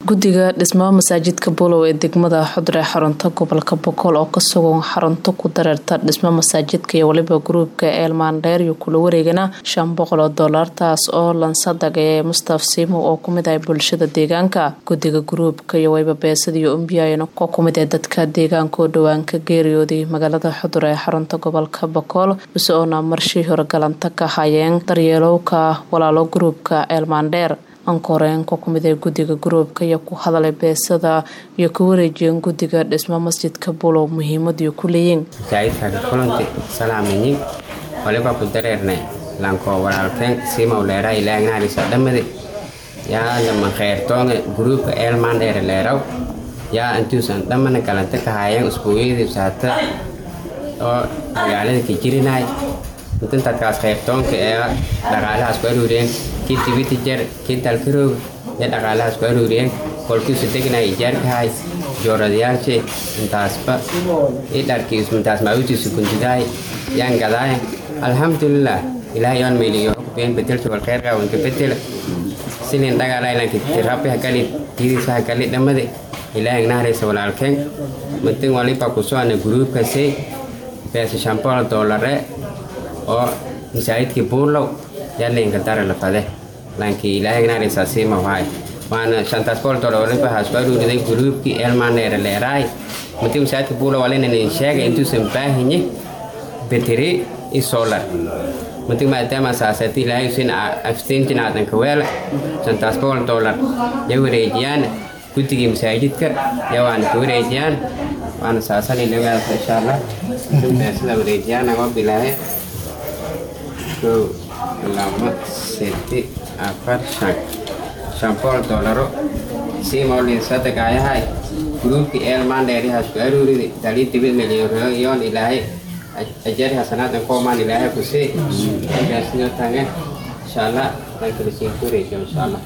guddiga dhismaha masaajidka bulow ee degmada xudre xarunta gobolka boqol oo ka sugan xarunta ku dareerta dhismo masaajidka iyo waliba gruubka eelmaandheer iyo kula wareegana shan boqol oo doolar taas oo lansadag ee mustaf siimow oo kumid ah bulshada deegaanka guddiga gruubka iyo wayba beesada iyo umbiyayn oo kumid ee dadka deegaanka oo dhowaan ka geeriyooday magaalada xudre ee xarunta gobolka boqol bise oona marshii hore galanta ka hayeen daryeelowka walaalo gruubka eelmaandheer ankoreenka kumid ee guddiga gruubka iyo ku hadalay beesada iyo ka wareejiyeen guddiga dhismo masjidka bulow muhiimadiiu ku leeyiin masaajidka kulanti salaaminyin waliba ku dareernay lanko walaalkeen siimow leeraa ilaagnaarisa dhammade yaa lama kheyrtoonga gruubka eelmaan dheere leeraw yaa intuusan dhammana galanta ka haayeen usbuucyadii saata oo magaalada ka jirinaay intantadkaas kheyrtoonka ee dhaqaalahaas ku aruuriyeen kii tibiti jar kii dalkarooga ee dhaqaalahaas ku aruuriyeen kolkiisu degnay ijaarkahay jooradayaalshe intaasba i dharkiisu intaas maawitiisu gundidaay yaan gadaay alxamdulilah ilaahay yoon meeliyo hukbeen bedelka wal kheyrka wanka bedela silin dhagaalaylanka tirabi hagali tidiisa hagali dhammade ilaahay naaraysa walaalkeen matin waliba kusoana guruubkase beesa shambool doolare oo masaajidkii buurlow yaalinka dara lafade laankii ilaahay naaraysa siima waay waana shantaas bool doollar waliba haasku aruuriday guruubkii eelmaaneere leeraay matin masaajidka buurlow walinanin sheegay intuusan baahinye beteri i solar matin maadaama saasati ilaahay usin afstintin aadanka weela shantaas bool doollar ya wareejiyaan guddigii masaajidka ya waana ka wareejiyaan waana saasaninagaa insha allah beesada wareejiyaan agoo bilaahe kow laba sedi afar shan shan bool doolaro siimolin sadegaayahay gruubkii eelmaan dheerihaas ku aruuridi dalii dibid milyoon ilaahay ajari hasanaadan koomaan ilaahay ku sii beesnoo tange insha allah dankalisiin ku wareejiyo insha allah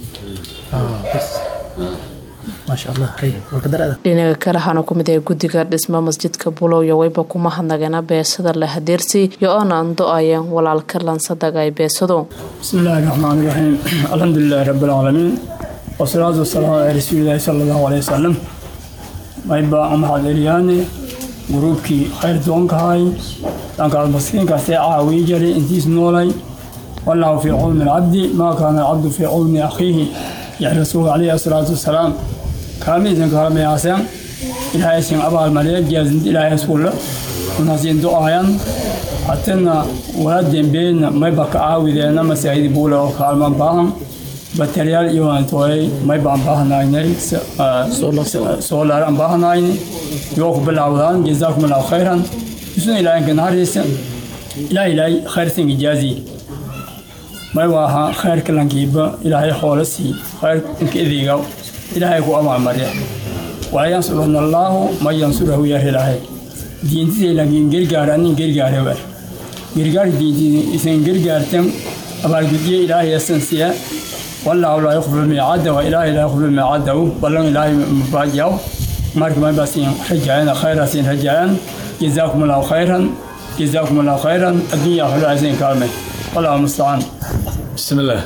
dhinaga kale waxaana kumid ah guddiga dhismo masjidka bulow iyo wayba kuma hadnagana beesada la hadeersi iyo oona ando-ayeen walaalka lansadaga ay beesadu bismillaahi raxmaan iraxiim alxamdulilaahi rabbilcaalamiin wasalaatu wasalaamu calaa rasuulilaahi sala allahu caleyhi wasalam mayba maxaad eliyaane gruubkii khayr doonkahay dhankaas maskiinkaasee caawii jaray intiis noolay wallahu fii cawni alcabdi maa kaana alcabdu fii cawni akhiihi yaxi rasuulka caleyhi asalaatu wasalaam kaamiisan kaalmayaaseen ilaahayasin abaalmariya jaazinta ilaahayaskulla unasiin do-aayan hatena waa dembeena mayba ka caawideena masaajid buule oo kaalmaan baahan bataryaal iyo antooyay maybaan baahanaynay soolaaran baahanayni yoo ku bilaawdaan jazaakum allahu khayran isuna ilaahanka naharaysa ilaah ilaahay khayrsan ijaazi mayba ahaa khayrka lankiiba ilaahay xoola sii khayrka idiga ilaahay ku abaalmarya walaa yansurana allaahu man yansurahu yar ilaahay diintisa laakiin gargaar anin gargaare war gargaar diintisa isan gargaartan abaalgudyo ilaahay yasan siya wallaahu laa yukhlifu miicadda wa ilaahay laa yukhlifu miicaddahu ballan ilaahay mubaajiyaw marka maybaasiin rajaayana khayraasiin rajaayaan jazaakum allahu khayran jazaakum allahu khayran addunya akhira aysan kaalmay wallahu mustacaan bismillaah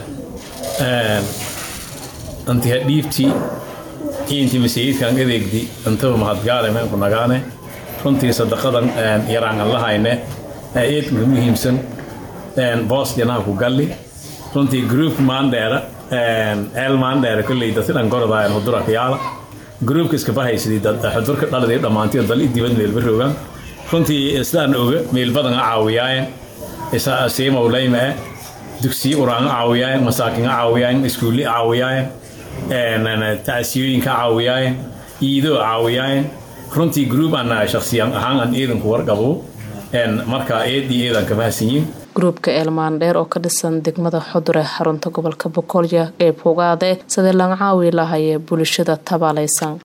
antiha dhiibtii intii masaajidkan adeegdi intaba mahadgaale meenku nagaane runtii sadaqadan yaraan aan lahayne eedka muhiimsan boos janaha ku galli runtii gruupka maandheera eel maandheera kolley dadka dhan gorodaayan hudura kayaala gruupka iska bahaysidii dad xudurka dhaliday dhammaantii dal diban meelba roogaan runtii sidaan oga meel badan a caawiyaayen siimow layme dugsiyo uraan a caawiyaayen masaakin a caawiyaayen iskuulli a caawiyaayen tacsiyooyinka caawiyaayen iidoo caawiyaayen runtii gruub aan shaksiyan ahaan aan eedanku warqabo markaa eedii eedan ka mahadsanyiin gruubka eelmaandheer oo ka dhisan degmada xudure xarunta gobolka boqolya ee fogaade sidii laga caawi lahayee bulshada tabaalaysan